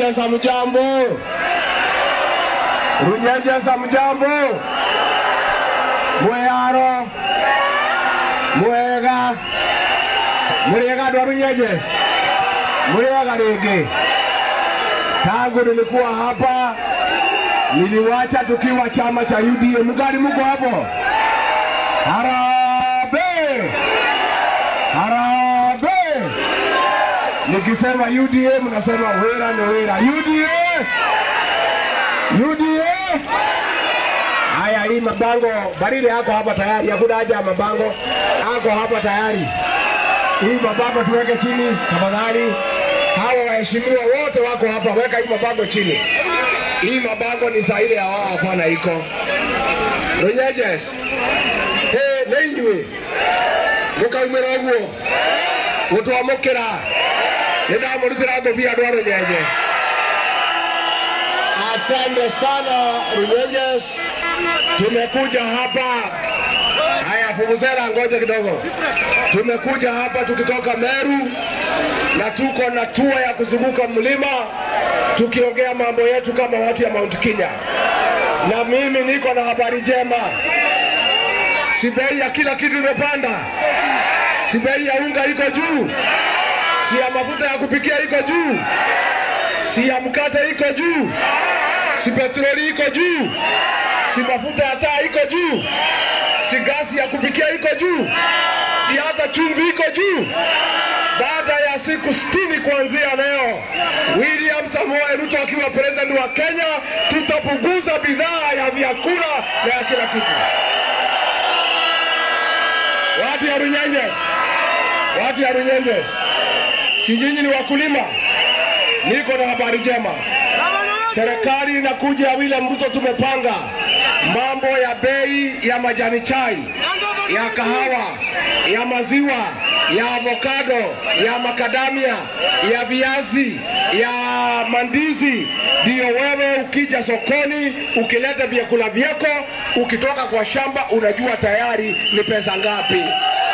Runyenje samjambo. Runyenje samjambo. Mweyaro. Mwega. Mwega ndo Runyenje. Mwega rĩngĩ. Tangu nilikuwa hapa niliwacha tukiwa chama cha UDA. Mgali muko hapo? Harambee! Harambee! Nikisema UDA mnasema wera ni wera. UDA! UDA! Haya, hii mabango baridi yako hapa tayari, hakuna haja ya mabango, ako hapa tayari. Hii mabango tuweke chini tafadhali. Hawa waheshimiwa wote wako hapa, weka hii mabango chini. Hii mabango ni saa ile ya wao, hapana iko Runyenjes hey, nä inyuä må kaumä ra å guo gå twamå kä ra nä ndamå rutä ra ngå bia andå a rå nyenje asante sana runyenjes tumekuja hapa haya fumuzera ngoja kidogo tumekuja hapa tukitoka meru na tuko na tua ya kuzunguka mlima tukiongea mambo yetu kama watu ya mount kenya na mimi niko na habari njema si bei ya kila kitu imepanda, si bei ya unga iko juu, si ya mafuta ya kupikia iko juu, si ya mkate iko juu, si petroli iko juu, si mafuta ya taa iko juu, si gasi ya kupikia iko juu, si hata chumvi iko juu. Baada ya siku sitini kuanzia leo, William Samoei Ruto akiwa president wa Kenya, tutapunguza bidhaa ya vyakula na ya kila kitu. Watu ya Runyenjes, watu ya Runyenjes, si nyinyi ni wakulima? Niko na habari njema. Serikali inakuja ya William Ruto, tumepanga mambo ya bei ya majani chai, ya kahawa, ya maziwa, ya avokado, ya makadamia, ya viazi, ya mandizi. Ndio wewe ukija sokoni ukileta vyakula vyako, ukitoka kwa shamba unajua tayari ni pesa ngapi.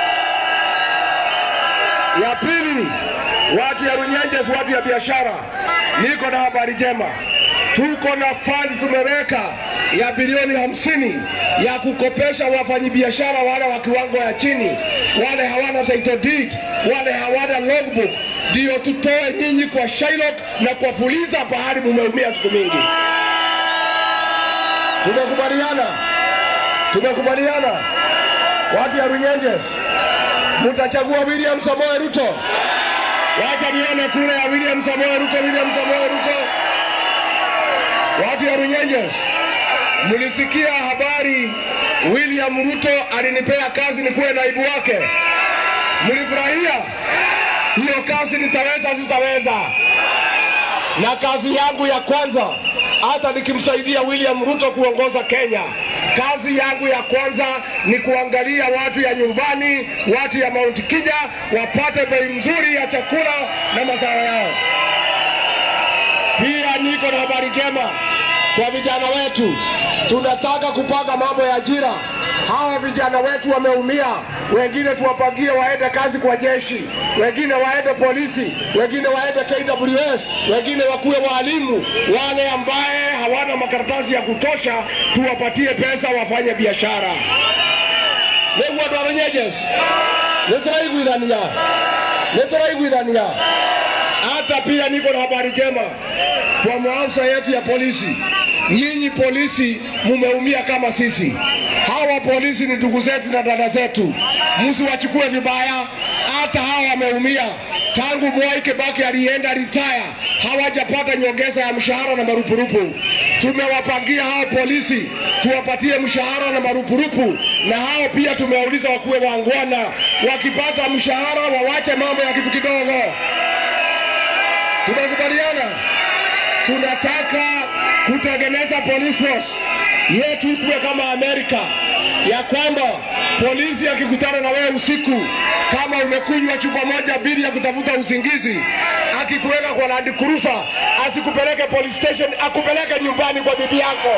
Ya pili, watu ya Runyenjes, watu ya biashara, niko na habari njema. Tuko na fund tumeweka ya bilioni hamsini ya kukopesha wafanyabiashara wale wa kiwango ya chini, wale hawana title deed, wale hawana logbook, ndio tutoe nyinyi kwa Shylock na kwa Fuliza pahali mumeumia siku mingi. Tumekubaliana, tumekubaliana watu ya Runyenjes, mutachagua William Samoei Ruto. Wacha nione kura ya William Samoei Ruto, William Samoei Ruto. Watu ya Runyenjes, mlisikia habari William Ruto alinipea kazi nikuwe naibu wake. Mlifurahia hiyo kazi? Nitaweza sitaweza? Na kazi yangu ya kwanza, hata nikimsaidia William Ruto kuongoza Kenya, kazi yangu ya kwanza ni kuangalia watu ya nyumbani, watu ya Mount Kenya wapate bei mzuri ya chakula na mazao yao. Pia niko na habari njema kwa vijana wetu, tunataka kupanga mambo ya ajira. Hawa vijana wetu wameumia, wengine tuwapangie waende kazi kwa jeshi, wengine waende polisi, wengine waende KWS, wengine wakuwe walimu. Wale ambaye hawana makaratasi ya kutosha, tuwapatie pesa wafanye biashara. nĩguo andũ a rũnyenjes nĩ tũraiguithania nĩ tũraiguithania hata pia niko na habari njema kwa maafisa yetu ya polisi. Nyinyi polisi mumeumia kama sisi. Hawa polisi ni ndugu zetu na dada zetu, msiwachukue vibaya. Hata hawa wameumia tangu Mwai Kibaki alienda retire, hawajapata nyongeza ya mshahara na marupurupu. Tumewapangia hao polisi tuwapatie mshahara na marupurupu, na hao pia tumewauliza wakuwe wangwana, wakipata mshahara wawache mambo ya kitu kidogo. Tumekubaliana, tunataka kutengeneza police force yetu ikuwe kama Amerika, ya kwamba polisi akikutana na wewe usiku, kama umekunywa chupa moja bili ya kutafuta usingizi, akikuweka kwa Land Cruiser asikupeleke police station, akupeleke nyumbani kwa bibi yako.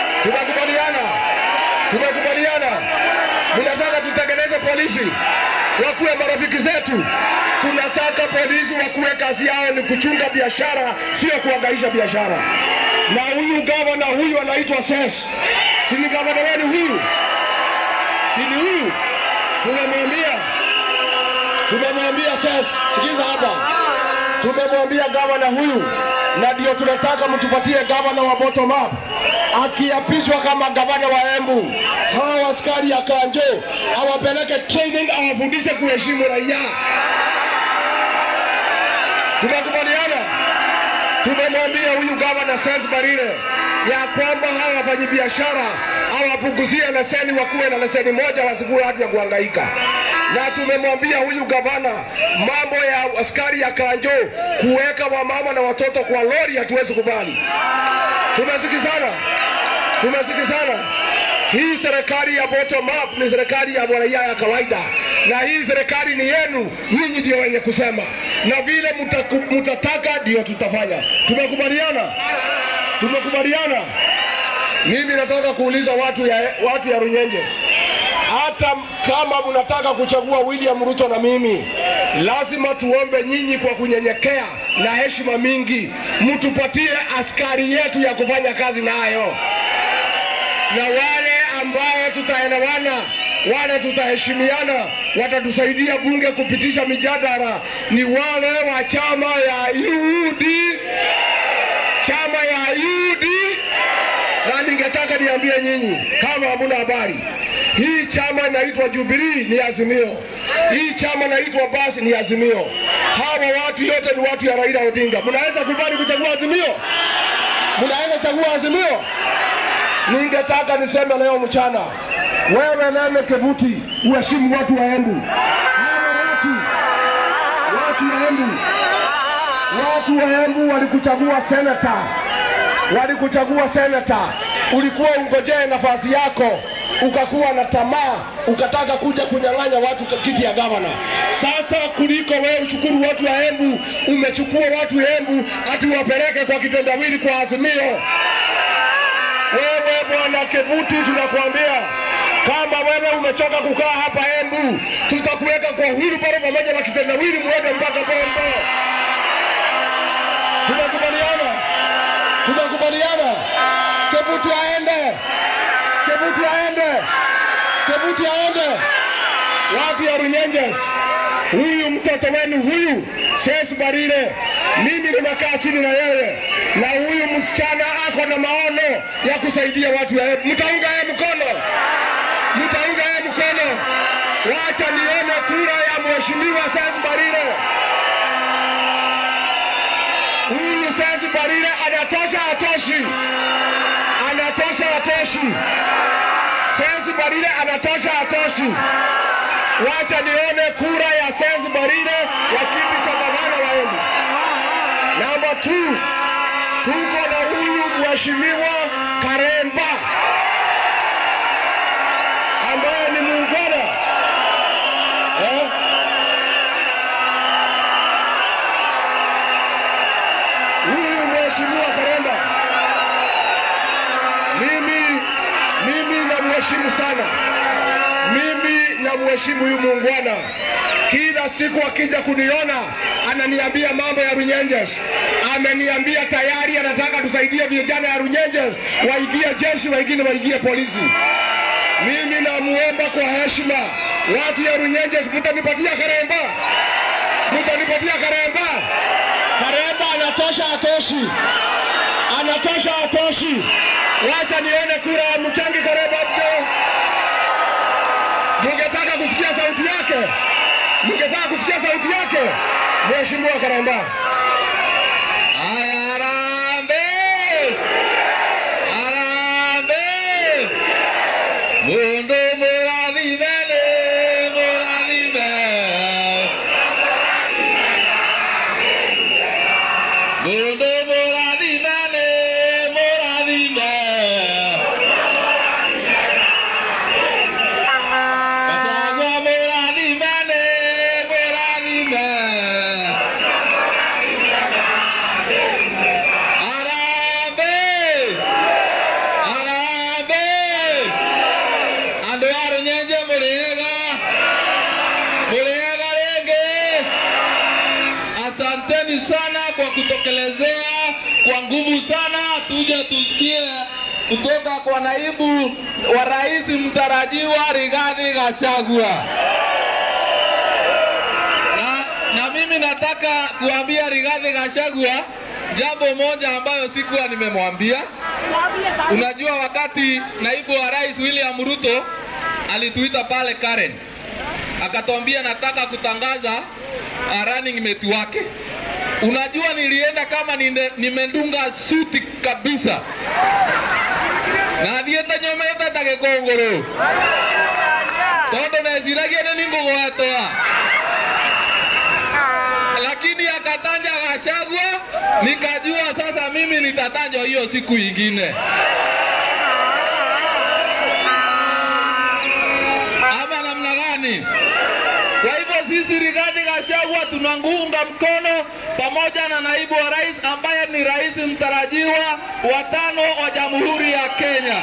Tumekubaliana, tumekubaliana. Mnataka tutengeneze polisi wakuwe marafiki zetu. Tunataka polisi wakuwe kazi yao ni kuchunga biashara, sio kuangaisha biashara. Na huyu gavana huyu anaitwa Ses, si ni gavana wenu huyu? Si ni huyu? Tumemwambia, tumemwambia Ses, sikiza hapa, tumemwambia gavana huyu, na ndio tunataka mtupatie gavana wa bottom up akiapishwa kama gavana wa Embu, hawa askari ya Kanjo awapeleke training, awafundishe kuheshimu raia. Tumekubaliana, tumemwambia huyu gavana Ses Barire ya kwamba hawa wafanyabiashara awapunguzie leseni, wakuwe na leseni moja, wasikuwe watu ya kuhangaika. Na tumemwambia huyu gavana mambo ya askari ya Kanjo kuweka wamama na watoto kwa lori, hatuwezi kubali. Tumesikizana, tumesikizana. Hii serikali ya bottom up ni serikali ya raia ya kawaida, na hii serikali ni yenu, nyinyi ndio wenye kusema, na vile mutaku- mutataka ndio tutafanya. Tumekubaliana, tumekubaliana. Mimi nataka kuuliza watu ya, watu ya Runyenjes, hata kama mnataka kuchagua William Ruto na mimi, lazima tuombe nyinyi kwa kunyenyekea na heshima mingi, mtupatie askari yetu ya kufanya kazi nayo, na wale ambaye tutaelewana wale tutaheshimiana, watatusaidia bunge kupitisha mijadala ni wale wa chama ya UD, chama ya UD na ningetaka niambie nyinyi kama hamuna habari, hii chama inaitwa Jubilee ni Azimio, hii chama inaitwa basi ni Azimio. Hawa watu yote ni watu ya Raila Odinga. Mnaweza kubali kuchagua Azimio? Mnaweza chagua Azimio? Ningetaka niseme leo mchana, wewe Nene Kevuti, uheshimu watu wa Embu. Hawa watu watu wa Embu, watu wa Embu walikuchagua senata walikuchagua senata, ulikuwa ungojee nafasi yako, ukakuwa na tamaa, ukataka kuja kunyang'anya watu kiti ya gavana. Sasa kuliko wewe ushukuru watu wa Embu, umechukua watu Embu ati wapeleke kwa kitendawili kwa Azimio. Wewe bwana Kevuti, tunakuambia kama wewe umechoka kukaa hapa Embu, tutakuweka kwa wheelbarrow pamoja na kitendawili, muende mpaka Bombo. Tunakubaliana? Tunakubaliana? Kevuti aende, Kevuti aende, Kevuti aende. Watu ya Runyenjes, huyu mtoto wenu huyu Ses Barire, mimi nimekaa chini na yeye, na huyu msichana ako na maono ya kusaidia watu ya Embu. Mtaunga yeye mkono, mtaunga yeye mkono. Wacha nione kura ya mheshimiwa Ses Barire. Huyu Ses Barire anatosha, atoshi? Anatosha, atoshi? Ses Barire anatosha, atoshi? Wacha nione kura ya Ses Barire ya kiti cha gavana wa Embu. Namba 2 tuko na huyu mheshimiwa Karemba ambaye ni muungwana eh? Huyu mheshimiwa Karemba mimi mimi namheshimu sana, mimi namheshimu huyu muungwana. Kila siku akija kuniona ananiambia mambo ya Runyenjes. Ameniambia tayari anataka tusaidie vijana ya Runyenjes waingie jeshi, wengine waingie polisi. Mimi namuomba kwa heshima, watu ya Runyenjes, mtanipatia Karemba, mtanipatia Karemba. Karemba anatosha, atoshi? Anatosha, atoshi? Wacha nione kura ya mchangi Karemba mjo. Mungetaka kusikia sauti yake? Mungetaka kusikia sauti yake? Mheshimiwa Karemba. Arambe! Arambe! Mundu murathimene, murathime. Mundu murathimene, murathime. Gacagua murathimene, murathime. asanteni sana kwa kutokelezea kwa nguvu sana. Tuje tusikie kutoka kwa naibu wa rais mtarajiwa Rigathi Gachagua. Na, na mimi nataka kuambia Rigathi Gachagua jambo moja ambayo sikuwa nimemwambia. Unajua, wakati naibu wa rais William Ruto alituita pale Karen, akatuambia nataka kutangaza uh, running mate wake. Unajua, nilienda kama ninde- nimendunga suti kabisa na thiete nyomete ta gikunguru tondu neciragia ni ningugwatwa lakini akatanja Gachagua, nikajua sasa mimi nitatanjwa hiyo siku ingine. Ama namna gani? Kwa hivyo sisi Rigathi Gachagua tunamuunga mkono pamoja na naibu wa rais ambaye ni rais mtarajiwa wa tano wa Jamhuri ya Kenya.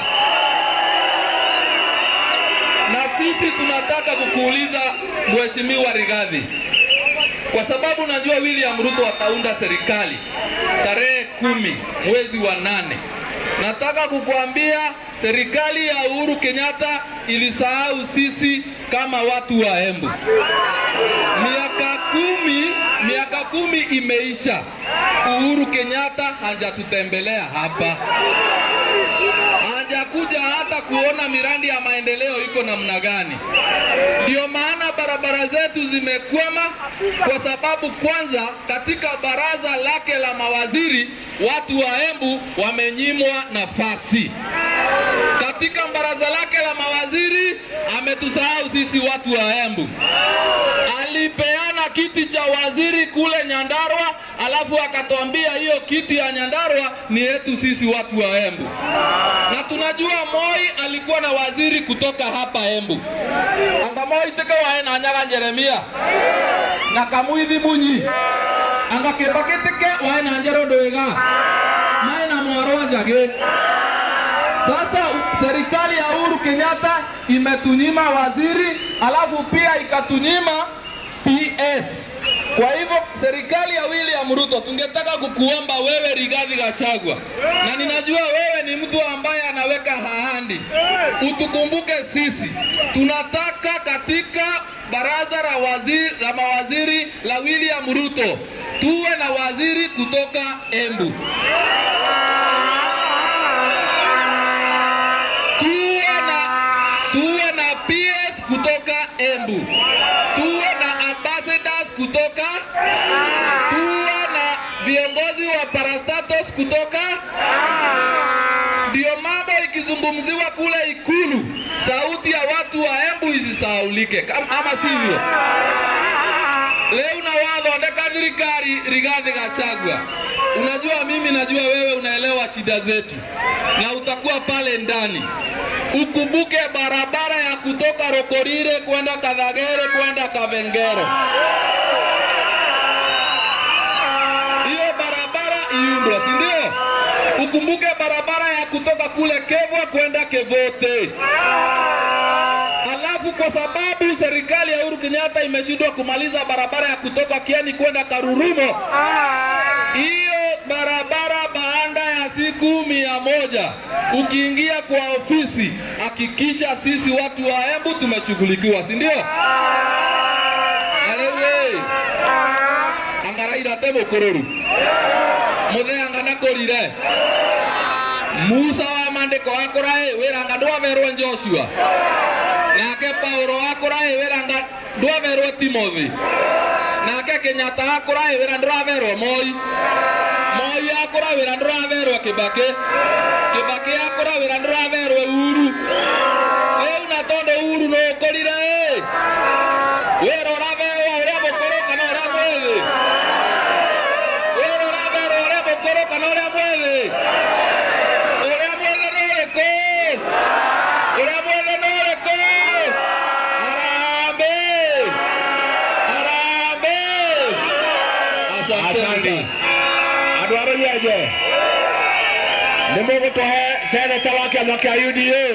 Na sisi tunataka kukuuliza Mheshimiwa Rigathi, kwa sababu najua William Ruto ataunda serikali tarehe kumi mwezi wa nane. Nataka kukuambia serikali ya Uhuru Kenyatta ilisahau sisi kama watu wa Embu. Miaka kumi, miaka kumi imeisha, Uhuru Kenyatta hajatutembelea hapa, hajakuja hata kuona miradi ya maendeleo iko namna gani. Ndio maana barabara zetu zimekwama, kwa sababu kwanza, katika baraza lake la mawaziri watu wa Embu wamenyimwa nafasi. Katika baraza lake la mawaziri ametusahau sisi watu wa Embu. Alipeana kiti cha waziri kule Nyandarua, alafu akatuambia hiyo kiti ya Nyandarua ni yetu sisi watu wa Embu, na tunajua Moi alikuwa na waziri kutoka hapa Embu anga Moi teke wae na nyaga Jeremia na kamuithi munyi anga Kibaki teke wae na njero ndwiga mae na mwaro njagi sasa serikali ya Uhuru Kenyatta imetunyima waziri, alafu pia ikatunyima PS. Kwa hivyo serikali ya William Ruto, tungetaka kukuomba wewe Rigathi Gachagua, na ninajua wewe ni mtu ambaye anaweka ahadi, utukumbuke sisi. Tunataka katika baraza la waziri, la mawaziri la William Ruto tuwe na waziri kutoka Embu. tuwe na tuwe na PS kutoka Embu, tuwe na ambassadors kutoka, tuwe na viongozi wa parastatos kutoka. Ndio mambo ikizungumziwa kule Ikulu, sauti ya watu wa Embu isisahaulike, Kam- ama sivyo? Leo na wathondeka thirikari Rigathi Gachagua. Unajua mimi najua wewe unaelewa shida zetu na utakuwa pale ndani. Ukumbuke barabara ya kutoka Rokorire kwenda Kadhagere kwenda Kavengero. Hiyo barabara iundwe, si ndio? Ukumbuke barabara ya kutoka kule Kevwa kwenda Kevote. Alafu kwa sababu serikali ya Uhuru Kenyatta imeshindwa kumaliza barabara ya kutoka Kieni kwenda Karurumo, hiyo barabara baada ya siku mia moja ukiingia kwa ofisi, hakikisha sisi watu wa Embu tumeshughulikiwa, si ndio? Na rĩu ĩ angaraira te mũkũrũru mũthenya nakũrire Musa wa mandĩko akũra ĩ wĩranga ndwaverwo Joshua nake Paulo akũra ĩ wĩranga ndwaverwo Timothy nake Kenyatta akũra ĩ wĩra ndũraverwo Moi Moi akũra wĩra ndũraverwo Kibaki Kibaki akũra wĩra ndũraverwo Uhuru rĩu na tondũ Uhuru nĩ ũkũrire ĩ wĩra ũraverwo ũrĩa mũkũrũ kana ũrĩa mwĩthĩ wĩra ũraverwo ũrĩa mũkũrũ kana ũrĩa mwĩthĩ ũrĩa mwĩthĩ nĩ ũrĩkũ ũrĩa mwĩthĩ nĩ ũrĩkũ harambĩ harambĩ Asante. Andũ a rũnyenje nĩ mũgũtũhe seneta wa kĩama kĩa UDA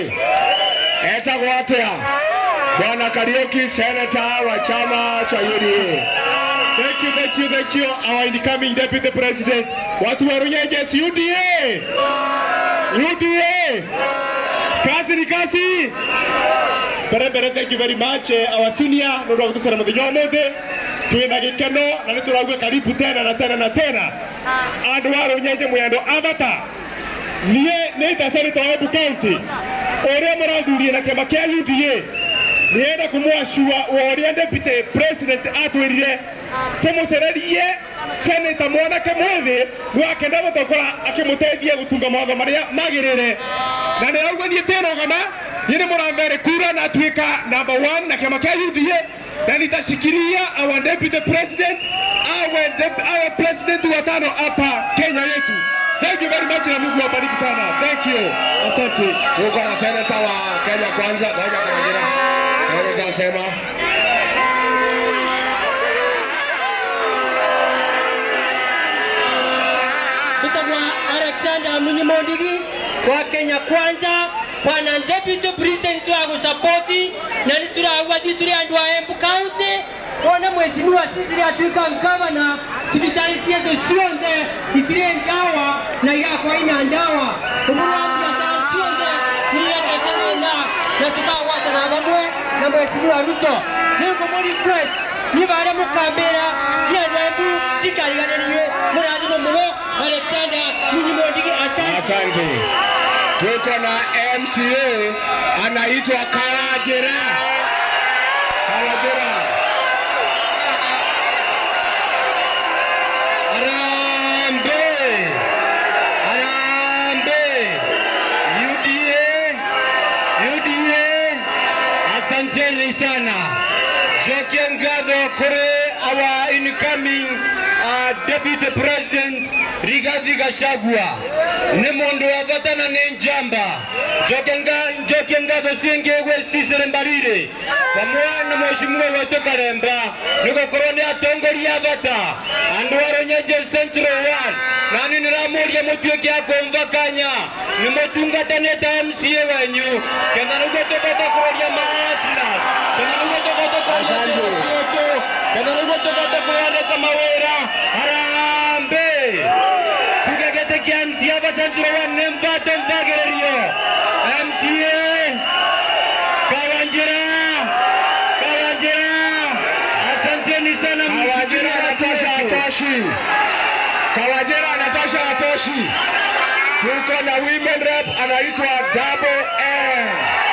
etagwo atĩa? Bwana Kariuki, seneta wa chama cha UDA. Thank you, thank you, thank you, our incoming Deputy President. Watu wa Runyenjes, UDA! UDA! Kazi ni kazi! Mbere mbere, thank you very much, eh, our senior, nä ndå gũtũcera må thenya wa må thĩ twä na gä keno na nä tå rauga karibu tena na tena na tena andå a rå nyenje mwä andå abata niä nä ta seneta wa Embu County å rä a må rathurie na kä ama kä a UDA nä enda kå mwacua wa å rä a deputy president atwä rire tå må cererie seneta mwanake mwä thä gwakenda gå tokora akä må teithie gå tunga mawatho marä a magä rä re na nä rauga niä tä rogana niä nä må rambere kura na atuä ka number one na kä ama kä a UDA na nitashikilia our deputy president awe, dep- awe president wa tano hapa Kenya yetu. Thank you very much na Mungu awabariki sana. Thank you. Asante. Tuko na seneta wa Kenya Kwanza, ngoja Kawajira. Seneta asema Bitagwa Alexander Munyimondigi kwa Kenya Kwanza bwana deputy president wa gusapoti na nituragwa thi turi andu a Embu County wona mwecimiwa sisiri atuika ngavana cibitari cietu ciothe itire ndawa na igakwa ina ndawa umuru wa biacara ciothe niriendete thina na tukagwatana vamwe na mwecimiwa Ruto ningumuri request ni baria mukambira ni andu a Embu ndikariganĩrie mũrathimo mũno Alexander Munyimondigi asante asante. Tuko na MCA anaitwa Kawajira. Kawajira. Harambee! Harambee! UDA! UDA! Asanteni sana. Joke ngatho kuri our incoming uh, deputy president Rigathi Gachagua nĩ mũndũ wa bata na nĩ njamba njoke nga- njokie ngatho ciĩngĩ gwĩ Cicely Mbarire pamwe na mheshimiwa wetu Karemba nĩ gũkorwo nĩ atongoria a bata andũ a Runyenje Central Ward nani nĩramũria mũtuĩke a kũmva kanya nĩ mũtungatanĩte MCA wenyu ketha nĩguo tũkũhota kũroria maasla ketha nĩguo tũkũhota kũroria yetu ketha nĩguo tũkũhota kũyandĩka mawĩra harambee tuge gĩtĩ kĩa MCA hapa Central Ward nĩ mbato mbagĩrĩrio MCA Kawanjira Kawanjira asanteni sana mshikilia Natasha Atoshi Kawajera Natasha Atoshi tuko na women rep anaitwa Double N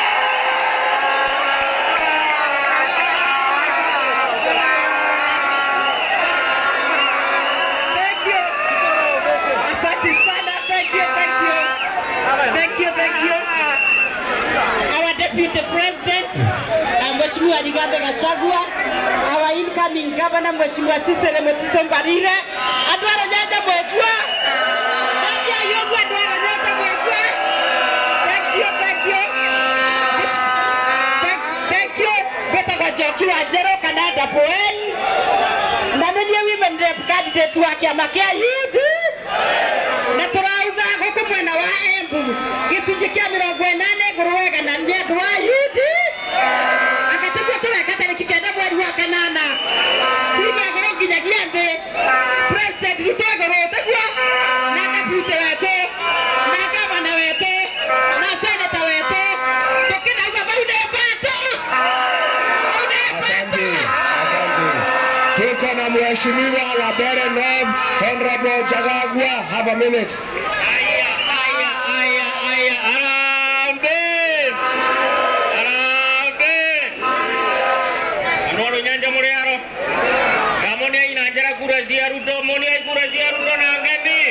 Thank you. Asante sana. Thank you, thank you. Thank you, thank you. Our Deputy President, uh, Mheshimiwa Rigathi Gachagua, our incoming Governor Mheshimiwa Cicely Mutito Mbarire, andũ a Runyenje mwekua. Thank you, yũguo andũ a Runyenje mwekua. Thank you, thank you. Thank- Thank you. Ngwĩtagwo Njoki wa Njerũ kana Double N na nä niä women rep candidate wa kä ama kä a UD na tå rauga gå kå mwena wa Embu gä cunjä kä a mä rongo änane ngå rå wega na nä andå wa UD agatäguo tå reka tarä ki kenda mweri wa kanana kuma ngoro nginyagia thä president Ruto ngoro täguo na deputy wetå na gavana wetå na seneta wetå tå kä nauga bau nä mbatå bau nä Asante, mbatå asante. Tuko na mheshimiwa wa Bere North Honorable Jagagua, have a minute. Aya, aya, aya, aya, harambee! Harambee! Andũ a Rũnyenje mũrĩ aro? Ndamũnia ina njĩra kura cia Ruto, mũniai kura cia Ruto na ngethi.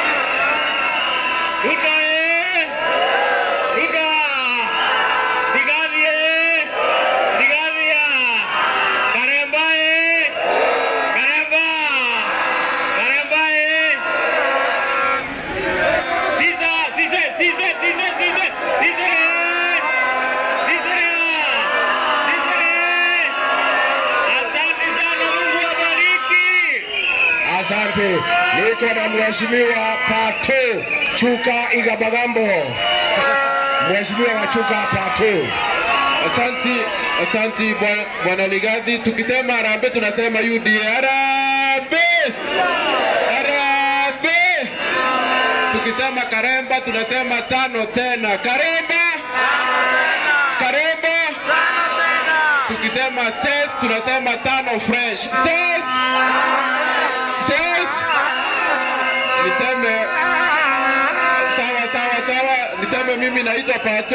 Ruto ĩ! Ruto! Rigathi ĩ! Rigathi a! Karemba ĩ! Karemba! Karemba ĩ! Sisa, sisa, sisa, sisa, sisa, sisa. Sisa. Sisa. Asante sana, Mungu awabariki. Asante. Niko na mheshimiwa Pato Chuka Igabagambo. Mheshimiwa wa Chuka Pato. Asanti, asanti bwana bwana Ligadhi. Tukisema harambee tunasema UDA. Harambee! Harambee! Tukisema Karemba tunasema tano tena. Karemba! Karemba! Tukisema ses tunasema tano fresh. Ses! Ses! Niseme sawa sawa sawa, niseme mimi naitwa Pato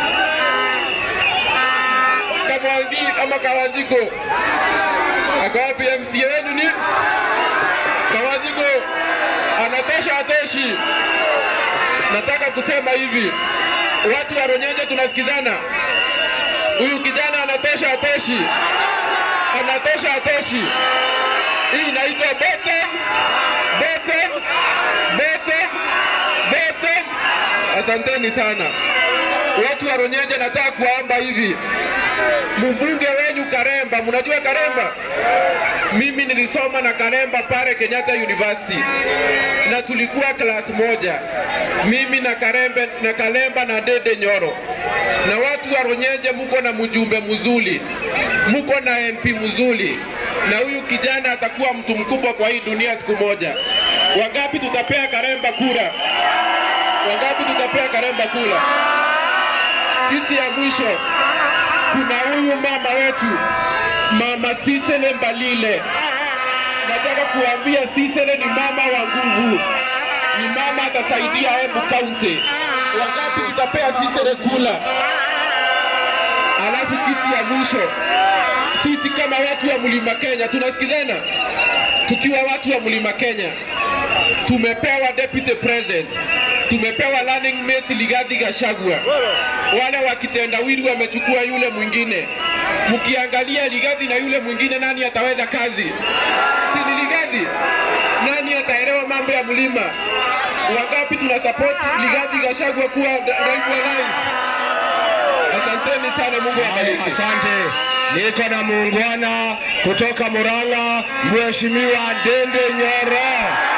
Kamwangi ama Kawanjiko. Ako wapi MCA wenu ni? Kawanjiko anatosha atoshi. Nataka kusema hivi, watu wa Ronyenje tunasikizana. Huyu kijana anatosha atoshi, anatosha atoshi. Hii inaitwa bottom, bottom, bottom, bottom. Asanteni sana watu wa Ronyenje, nataka kuwaomba hivi, mbunge wenyu Karemba, mnajua Karemba? Mimi nilisoma na Karemba pale Kenyatta University na tulikuwa class moja, mimi na Karembe na Kalemba na Dede Nyoro. Na watu wa Ronyenje, muko na mjumbe mzuri, muko na MP mzuri, na huyu kijana atakuwa mtu mkubwa kwa hii dunia siku moja. Wangapi tutapea Karemba kura? Wangapi tutapea Karemba kura? Kitu ya mwisho, kuna huyu mama wetu mama Sisele Mbalile. Nataka kuambia Sisele ni mama wa nguvu, ni mama atasaidia Embu County. Wangapi tutapea Sisele kula? Alafu kitu ya mwisho, sisi kama watu wa Mlima Kenya tunasikizana, tukiwa watu wa Mlima Kenya tumepewa deputy president, tumepewa running mate Rigathi Gachagua. Wale wa kitendawili wamechukua yule mwingine. Mkiangalia Rigathi na yule mwingine, nani ataweza kazi? Si ni Rigathi? Nani ataelewa mambo ya mlima? Wangapi tuna support Rigathi Gachagua kuwa naibu wa rais? Asanteni sana, Mungu awabariki. Asante. Niko na muungwana kutoka Murang'a, Mheshimiwa Dende Nyoro.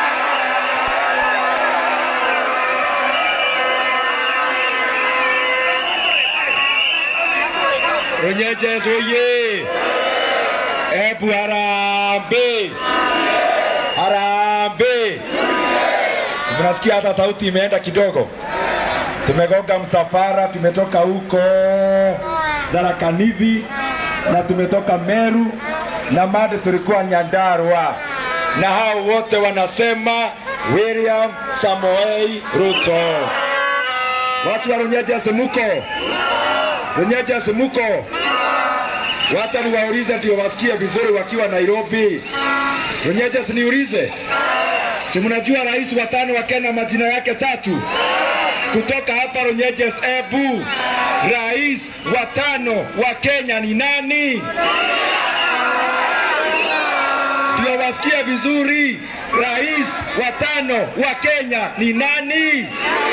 Runyenjes oye! Ebu harambee! Harambee! Mnasikia hata sauti imeenda kidogo. Tumegonga msafara, tumetoka huko Tharaka-Nithi na tumetoka Meru na Made tulikuwa Nyandarua, na hao wote wanasema William Samoei Ruto. Watu wa Runyenjes muko? Runyenjes muko? Wacha niwaulize ndio wasikie vizuri wakiwa Nairobi. Runyenjes niulize, si mnajua rais wa tano wa Kenya majina yake tatu? kutoka hapa Runyenjes Embu, rais wa tano wa Kenya ni nani? Ndio wasikie vizuri, rais wa tano wa Kenya ni nani?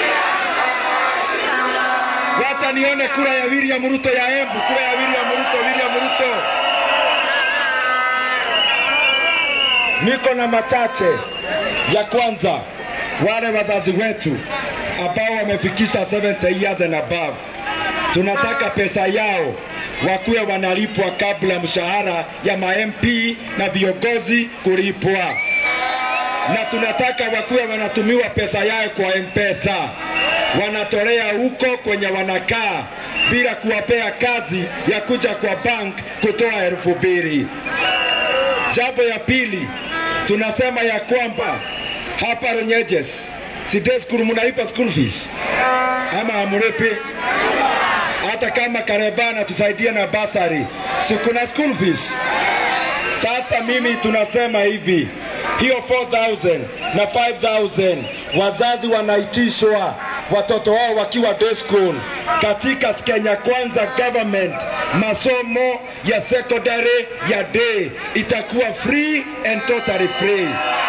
Wacha nione kura ya William Ruto ya Embu, kura ya William Ruto, William Ruto. Niko na machache. Ya kwanza, wale wazazi wetu ambao wamefikisha 70 years and above, tunataka pesa yao wakuwe wanalipwa kabla mshahara ya ma-MP na viongozi kulipwa, na tunataka wakuwe wanatumiwa pesa yao kwa M-Pesa, wanatolea huko kwenye wanakaa bila kuwapea kazi ya kuja kwa bank kutoa elfu mbili. Jambo ya pili, tunasema ya kwamba hapa Runyenjes si day school mnalipa school fees ama hamlipi? Hata kama Karebana tusaidie na basari, si kuna school fees? Sasa mimi tunasema hivi, hiyo 4000 na 5000 wazazi wanaitishwa watoto wao wakiwa day school katika Kenya Kwanza government. Masomo ya secondary ya day itakuwa free and totally free.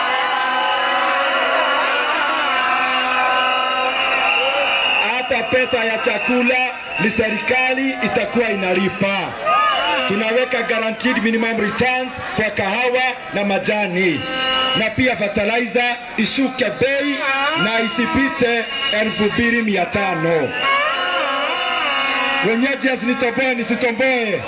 hata pesa ya chakula ni serikali itakuwa inalipa. Tunaweka guaranteed minimum returns kwa kahawa na majani, na pia fertilizer ishuke bei na isipite elfu mbili mia tano. Wenyeji asinitoboe nisitomboe.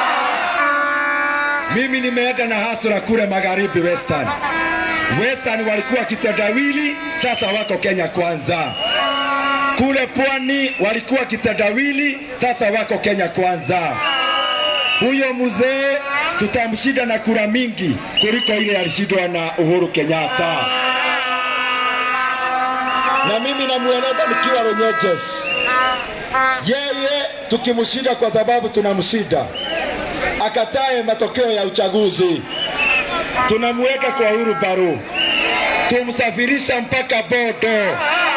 Mimi nimeenda na hasura kule magharibi Western. Western walikuwa kitendawili, sasa wako Kenya kwanza. Kule pwani walikuwa kitendawili, sasa wako Kenya kwanza. Huyo mzee tutamshinda na kura mingi kuliko ile alishindwa na Uhuru Kenyatta. Na mimi namueleza nikiwa Runyenjes, yeye tukimshinda kwa sababu tunamshinda, akatae matokeo ya uchaguzi, tunamweka kwa Uhuru Baru, tumsafirisha mpaka Bodo.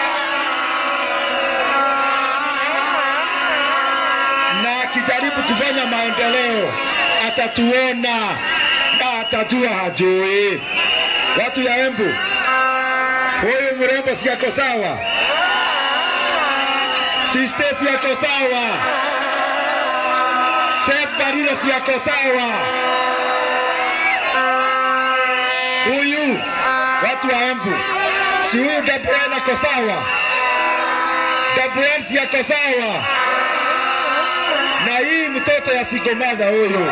na akijaribu kufanya maendeleo atatuona na atajua hajui. Watu ya Embu, huyu mrembo si ako sawa, siste si ako sawa, Seth Barilo si ako sawa, huyu watu wa Embu, si huyu Gabriel ako sawa, Gabriel si ako sawa na hii mtoto ya sigomadha huyu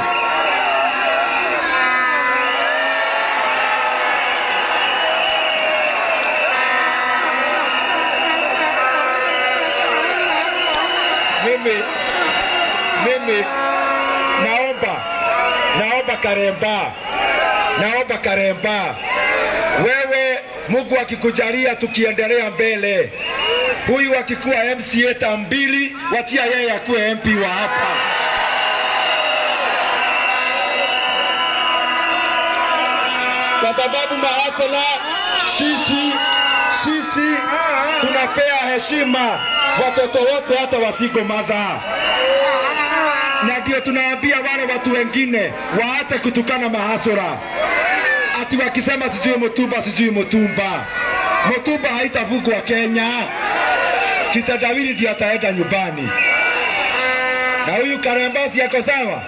mimi mimi naomba naomba Karemba naomba Karemba wewe Mungu akikujalia tukiendelea mbele huyu akikuwa MCA tambili, watia yeye akuwe MP wa hapa. Kwa sababu mahasala, sisi sisi tunapea heshima watoto wote, hata wasigo madha, na ndio tunawaambia wale watu wengine waache kutukana mahasura, ati wakisema sijui Mutumba sijui Mutumba. Mutumba haitavugwa Kenya kitendawili ndio ataenda nyumbani. Na huyu Karemba si yako sawa?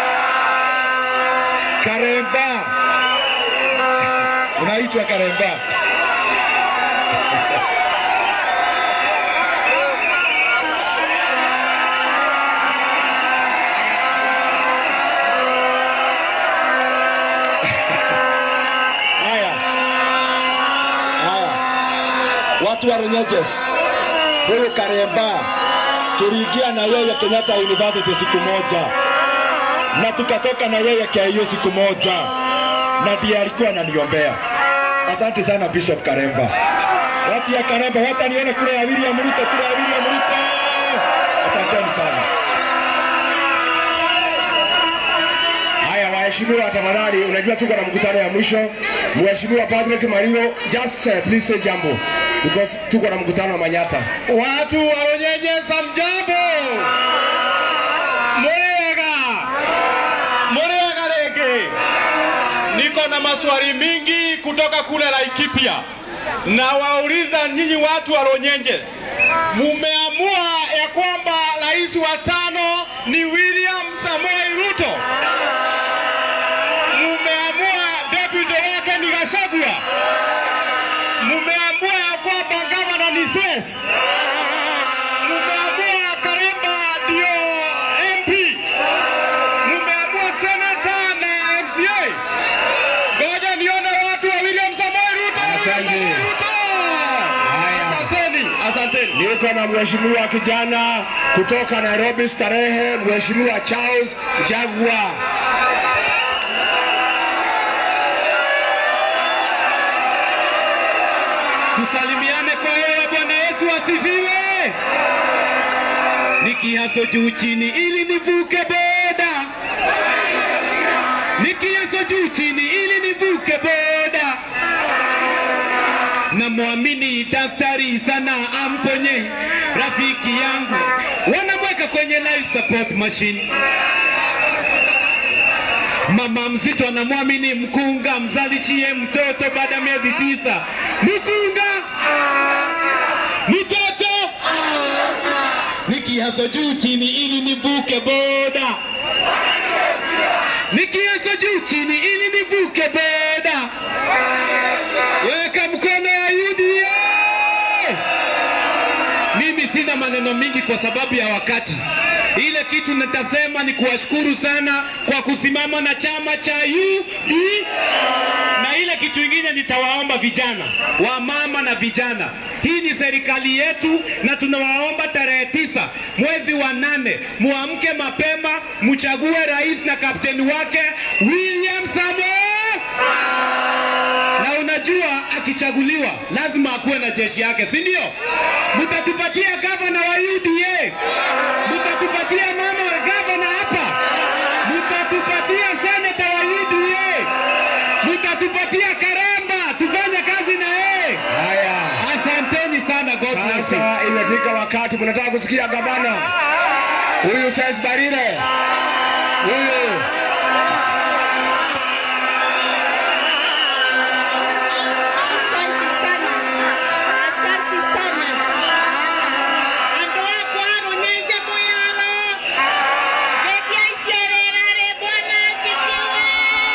Karemba unaitwa Karemba. Haya, haya, watu wa Runyenjes huyu Karemba tuliingia na yeye Kenyatta University siku moja na tukatoka na yeye KIU siku moja, na ndiye alikuwa ananiombea. Asante sana Bishop Karemba. Watu ya Karemba, wacha nione kule ya William Ruto, kule ya William Ruto. Asanteni sana. Haya, waheshimiwa, tafadhali, unajua tuko na mkutano ya mwisho. Mheshimiwa Patrick Mariro, just uh, please say jambo because tuko na mkutano wa Manyata. Watu wa Runyenjes hamjambo? Muriega? Muriega rege? Niko na maswali mingi kutoka kule Laikipia. Na wauliza nyinyi watu wa Runyenjes, mumeamua ya kwamba rais wa tano ni William Samoei Ruto? Mumeamua deputy wake ni Gachagua? Mumeamua ya kwamba gavana ni Ses? Mumeamua Karemba ndio MP? Mumeamua senata na MCA? Ngoja nione watu wa William Samoei Ruto. William Asante. Samoei Ruto. Haya. Asanteni, asanteni. Niko na mheshimiwa kijana kutoka Nairobi Starehe, mheshimiwa Charles Jagwa. Tusalimiane kwa hewa. Bwana Yesu asifiwe. Nikiaso juu chini ili nivuke boda, nikiaso juu chini ili nivuke boda. Namwamini daktari sana amponye rafiki yangu, wanamweka kwenye life support machine. Mama mzito anamwamini mkunga, mzalishie mtoto baada ya miezi tisa. Mkunga mtoto, nikihaso juu chini ili nivuke boda, nikihaso juu chini ili nivuke boda. Weka mkono ya UDA. Mimi sina Sitaongea maneno mingi kwa sababu ya wakati. Ile kitu nitasema ni kuwashukuru sana kwa kusimama na chama cha UD na ile kitu ingine nitawaomba vijana, wamama na vijana, hii ni serikali yetu, na tunawaomba tarehe tisa mwezi wa nane muamke mapema, mchague rais na kapteni wake William Samoei na unajua akichaguliwa lazima akuwe na jeshi yake, si ndio? Mtatupatia gavana wa UDA, mtatupatia mama wa gavana hapa, mtatupatia seneta wa UDA, mtatupatia Karamba tufanye kazi na yeye. Haya, Asanteni sana, God bless you. sasa imefika wakati mnataka kusikia gavana huyu Ses Barire huyu Asante sana. Asante sana. Andũ akwa rũnyenje mũyano. Ndeithia icererare Bwana asifiwe.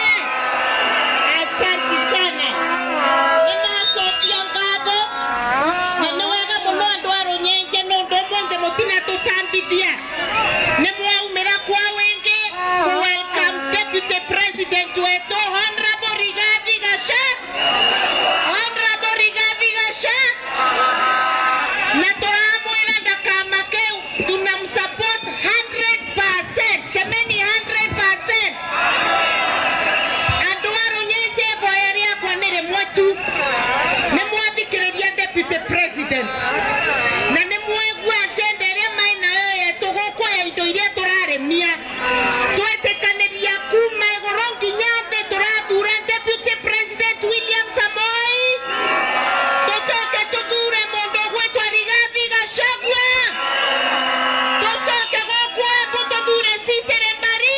Asante sana. Nĩnacokia ngatho. Na nĩ wega mũno andũ a rũnyenje nĩ ũndũ ũmũthĩ mũtinatũcambithia. Nĩ mwaumĩra kwa wĩingĩ ku welcome Deputy President wetu Honorable Rigathi Gachagua. Honorable Rigathi Gachagua na turamwĩra ndakamake tunamsupport 100%. Semeni 100%. Andũ a Rũnyenje ihoya rĩakwa nĩ rĩmwe tu. Nĩ mwathikĩrĩria Deputy President. Na nĩ mwaigua agenda ĩrĩa maĩ nayo yetũ gũkũ ya indo iria tũrarĩmia. Twetĩkanĩria kuma igũrũ nginya thĩ tũrathura Deputy President William Samoei tũcoke tũthure mũndũ ũgwĩtwo Rigathi Gachagua tũcoke gũkũ Embu tũthure Cicere Mbari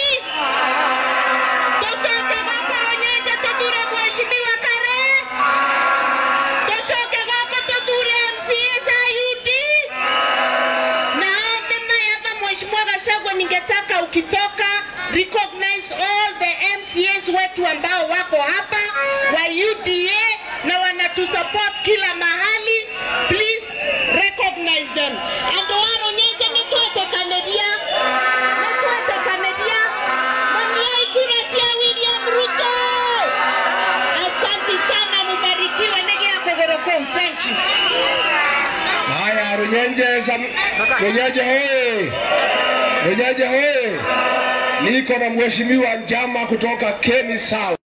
tũcoke gũkũ Rũnyenje tũthure Mheshimiwa Kare tũcoke gũkũ tũthure MCAs a UD na ombi maya za Mheshimiwa Gachagua ningetaka ukitoka recognize all the MCAs wetu ambao wako hapa wa UDA na wanatusupport kila mahali please recognize them andå a rå nyingi nä twetäkanäria nä twetäkanäria mamiai kura cia William Ruto asanti sana mubarikiwe nä gä a kå gå rå kå u thank you haya, Runyenje Sam, Runyenje hoye, Runyenje hoye, niko na mheshimiwa Njama kutoka Keni South.